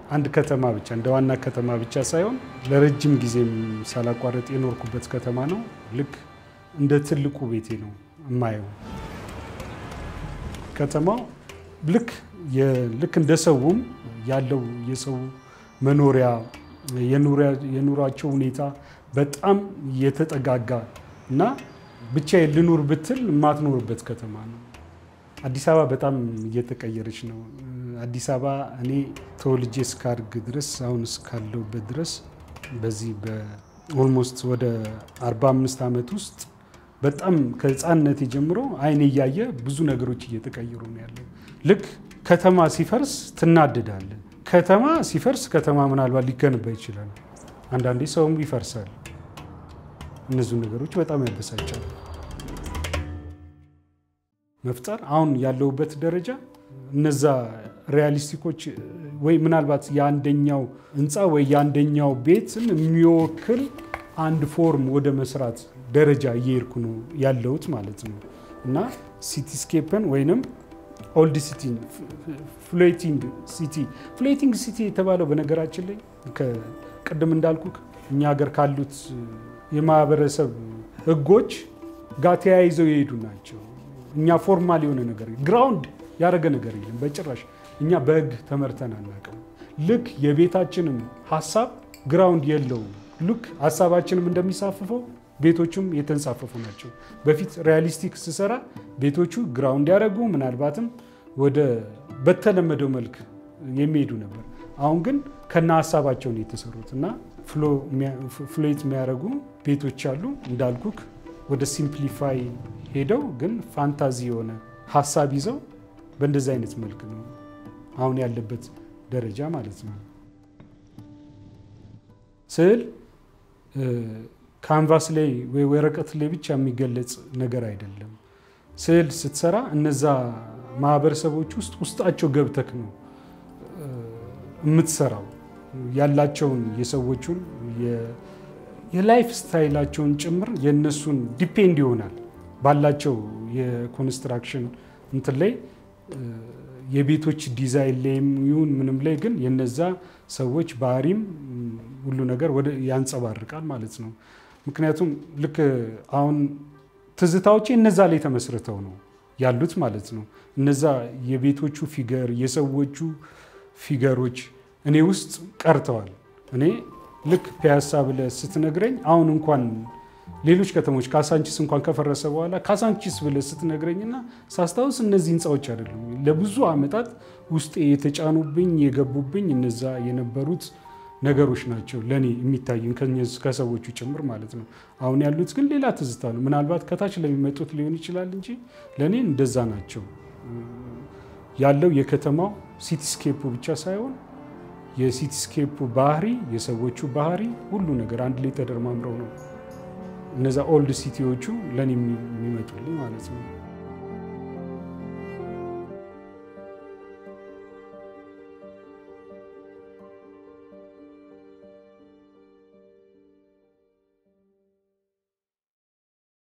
አንድ ከተማ ብቻ እንደ ዋና ከተማ ብቻ ሳይሆን ለረጅም ጊዜም ሳላቋረጥ የኖርኩበት ከተማ ነው። ልክ እንደ ትልቁ ቤቴ ነው የማየው። ከተማው ልክ ልክ እንደ ሰውም ያለው የሰው መኖሪያ የኑሯቸው ሁኔታ በጣም የተጠጋጋ እና ብቻ ልኑር ብትል የማትኖርበት ከተማ ነው። አዲስ አበባ በጣም እየተቀየረች ነው። አዲስ አበባ እኔ ተወልጄ እስካድግ ድረስ አሁን እስካለሁበት ድረስ በዚህ በኦልሞስት ወደ 45 ዓመት ውስጥ በጣም ከህፃንነት ጀምሮ አይን እያየ ብዙ ነገሮች እየተቀየሩ ነው ያለው። ልክ ከተማ ሲፈርስ ትናደዳለ። ከተማ ሲፈርስ ከተማ ምናልባት ሊገነባ ይችላል። አንዳንዴ ሰውም ይፈርሳል። እነዚሁ ነገሮች በጣም ያበሳጫል። መፍጠር አሁን ያለሁበት ደረጃ እነዛ ሪያሊስቲኮች ወይ ምናልባት የአንደኛው ህንፃ ወይ የአንደኛው ቤትን የሚወክል አንድ ፎርም ወደ መስራት ደረጃ እየሄድኩ ነው ያለሁት ማለት ነው እና ሲቲስኬፕን ወይንም ኦልድ ሲቲ ፍሎቲንግ ሲቲ ፍሎቲንግ ሲቲ የተባለው በነገራችን ላይ ቅድም እንዳልኩ እኛ ሀገር ካሉት የማህበረሰብ ህጎች ጋር ተያይዘው የሄዱ ናቸው። እኛ ፎርማል የሆነ ነገር ግራውንድ ያደረገ ነገር የለም በጭራሽ። እኛ በህግ ተመርተን አናውቅም። ልክ የቤታችንም ሀሳብ ግራውንድ የለውም። ልክ ሀሳባችንም እንደሚሳፍፈው ቤቶቹም የተንሳፈፉ ናቸው። በፊት ሪያሊስቲክ ስሰራ ቤቶቹ ግራውንድ ያደረጉ ምናልባትም ወደ በተለመደው መልክ የሚሄዱ ነበር። አሁን ግን ከነ ሀሳባቸው ነው የተሰሩት እና ፍሎት የሚያደርጉ ቤቶች አሉ እንዳልኩክ ወደ ሲምፕሊፋይ ሄደው ግን ፋንታዚ የሆነ ሀሳብ ይዘው በእንደዚህ አይነት መልክ ነው አሁን ያለበት ደረጃ ማለት ነው። ስዕል ካንቫስ ላይ ወይ ወረቀት ላይ ብቻ የሚገለጽ ነገር አይደለም። ስዕል ስትሰራ እነዛ ማህበረሰቦች ውስጥ ውስጣቸው ገብተክ ነው የምትሰራው ያላቸውን የሰዎቹን የላይፍ ስታይላቸውን ጭምር የእነሱን ዲፔንድ ይሆናል ባላቸው የኮንስትራክሽን እንትን ላይ የቤቶች ዲዛይን ላይም ይሁን ምንም ላይ ግን የነዛ ሰዎች ባህሪም ሁሉ ነገር ወደ ያንጸባርቃል ማለት ነው። ምክንያቱም ልክ አሁን ትዝታዎቼ እነዛ ላይ ተመስርተው ነው ያሉት ማለት ነው። እነዛ የቤቶቹ ፊገር የሰዎቹ ፊገሮች እኔ ውስጥ ቀርተዋል። እኔ ልክ ፒያሳ ብለህ ስትነግረኝ አሁን እንኳን ሌሎች ከተሞች ካሳንቺስ እንኳን ከፈረሰ በኋላ ካሳንቺስ ብለህ ስትነግረኝና ሳስታውስ እነዚህ ህንፃዎች አይደሉም ለብዙ ዓመታት ውስጤ የተጫኑብኝ የገቡብኝ እነዛ የነበሩት ነገሮች ናቸው ለእኔ የሚታዩኝ ከሰዎቹ ጭምር ማለት ነው። አሁን ያሉት ግን ሌላ ትዝታ ነው። ምናልባት ከታች ለሚመጡት ሊሆን ይችላል እንጂ ለእኔ እንደዛ ናቸው። ያለው የከተማው ሲቲስኬፑ ብቻ ሳይሆን የሲቲስኬፑ ባህሪ፣ የሰዎቹ ባህሪ፣ ሁሉ ነገር አንድ ላይ ተደርማምረው ነው እነዛ ኦልድ ሲቲዎቹ ለእኔ የሚመጡልኝ ማለት ነው።